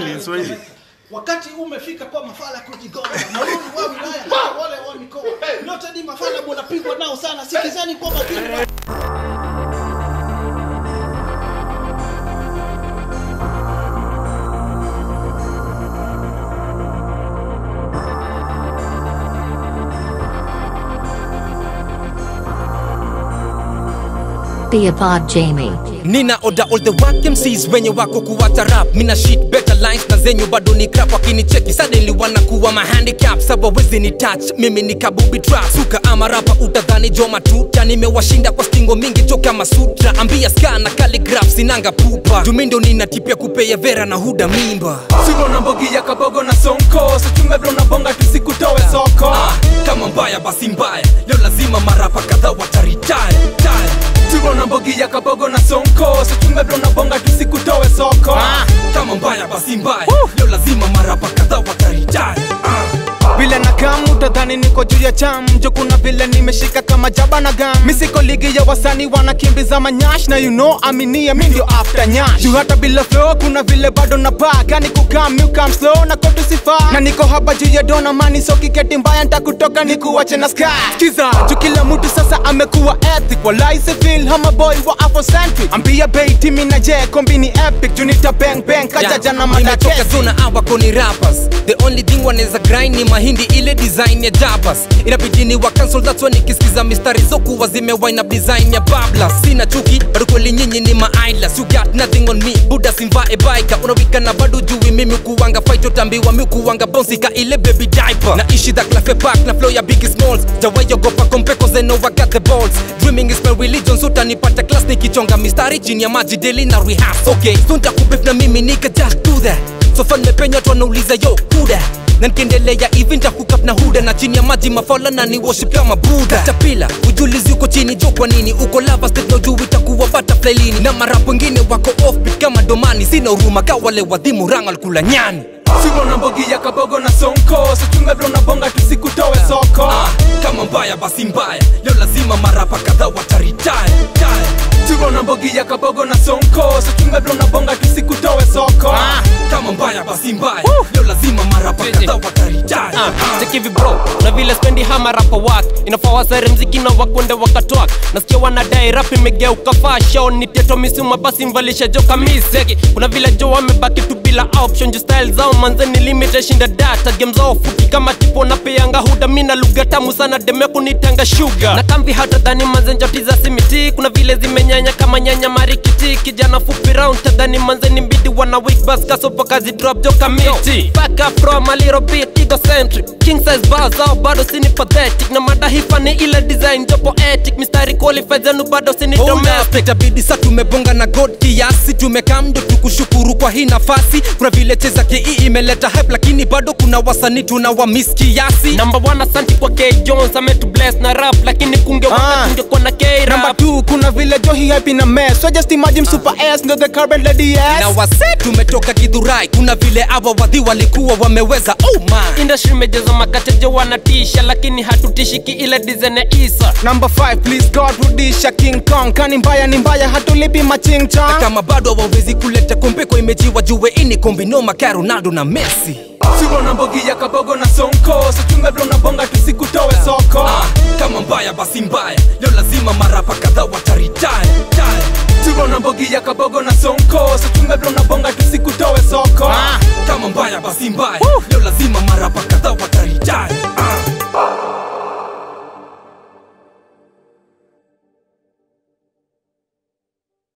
Ni Swahili. Wakati umefika kwa mafala kujigonga, maulu wa wilaya hata wale wa mikoa, nyote ni mafala munapigwa nao sana, sikizeni kwa makini. Theopod Jamie. nina oda all the work MCs wenye wako kuwata rap mina shit better lines na zenyu bado ni crap wakinicheki suddenly wanakuwa ma handicap sabawezi ni touch mimi ni kabubi trap suka ama rapa utadhani jo matuta nimewashinda kwa stingo mingi toka masutra ambia ska na calligraph sinanga pupa jumindo ninatipia kupea vera na huda mimba Siko na mbogi ya kabogo na sonko Sichunga vile unabonga tusikutoe soko ah, kama mbaya basi mbaya leo lazima marapa kadhaa wataritaya Siko na mbogi ya kabogo na sonko Sichunga vile unabonga tusikutoe soko kama mbaya basi mbaya leo lazima marapa kadhaa wataritaya vile na kam utadhani niko juu ya cham jo kuna vile nimeshika kama jaba na gam misiko ligi ya wasani wanakimbiza manyash na you know aminia mi ndio after nyash juu hata bila flow kuna vile bado na pa kani kukam you come slow na kotu sifa na niko hapa juu ya dona mani so kiketi mbaya ntakutoka nikuwache na sky kiza juu kila mtu sasa amekuwa ethic walai se feel hama boy wa afrocentric ambia bei timi na je kombini epic juu nita bang bang kajaja na Nimetoka madakesi zona awako ni rappers the only thing wanaweza grind ni mahindi ile design ya jabas inabidi ni wa cancel that's why nikisikiza mistari zokuwa zimewind up design ya babla sina chuki bado kweli nyinyi ni maidlas you got nothing on me buda simvae baika unawika na bado jui mimi kuwanga fight utambiwa mi kuwanga bonsi ka ile baby diaper naishi the clafe park na flow ya big smalls jawayogopa kompe cause I know I got the balls dreaming is my religion so utanipata class nikichonga mistari chini ya maji daily na rehearse okay so nitakubef na mimi nika just do that so fun mepenya watu wanauliza yo kuda na nikiendelea hivi nitakukap na huda na chini ya maji mafala na ni worship kama buda tapila ujulizi uko chini jo kwa nini uko lava state na ujui itakuwa butterfly lini na marapo wengine wako offbeat kama domani sina huruma ka wale wadhimu rangal kula nyani Siko na mbogi ya kabogo na sonko Sichunga vile unabonga tusikutoe soko ah, kama mbaya basi mbaya leo lazima marapa kadhaa wataritaya Siko na mbogi ya kabogo na sonko Sichunga vile unabonga tusikutoe soko kama mbaya basi mbaya leo lazima marapa kadhaa wataritaya chekivi bro na vile spendi hama rapa wak inafaa wasare mziki na wakwende wakatwak nasikia wanadai rap imegeuka fashion ni teto misuma basi mvalisha jo kamiseki kuna vile jo wamebaki tu bila option ju style zao manzeni limit shinda data game zao fupi kama tipo na peanga huda mina lugha tamu sana deme kunitanga sugar na kamvi hata dhani manzenjoti za simiti kuna vile zimenyanya kama nyanya marikiti kijana fupi round tadhani manzeni mbidi wana weak bas kasopo kazi drop jo kamiti back up from a little bit egocentric king size bars zao bado sini pathetic na mada hifa ni ile design jo poetic mistari qualified zenu bado sini domestic itabidi sa tumebonga na god kiasi tumekamdo tukushukuru kwa hii nafasi kuna vile cheza ki imeleta hype lakini bado kuna wasanii tuna wa miss kiasi number one asanti kwa k jones ametu bless na rap lakini kunge Ah. wakati ungekuwa na k Number rap two, kuna vile jo hii hype ina mess So just imagine super S ndo the current lady na yes wase tumetoka kidhurai kuna vile awa wadhi walikuwa wameweza oh man industry imejaza makatejo wanatisha lakini hatutishiki ile design ya isa Number five, please God rudisha King Kong Kani mbaya ni mbaya hatulipi maching chong kama bado hawawezi kuleta kombe kwa imejiwa jue ini kombinoma ka ronaldo na messi Siko na mbogi ya kabogo na sonko Sichunga vile unabonga tusikutoe soko ah, kama mbaya basi mbaya leo lazima marapa kadhaa wataritaya Siko na mbogi ya kabogo na sonko Sichunga vile unabonga tusikutoe soko kama mbaya basi mbaya leo lazima marapa kadhaa wataritaya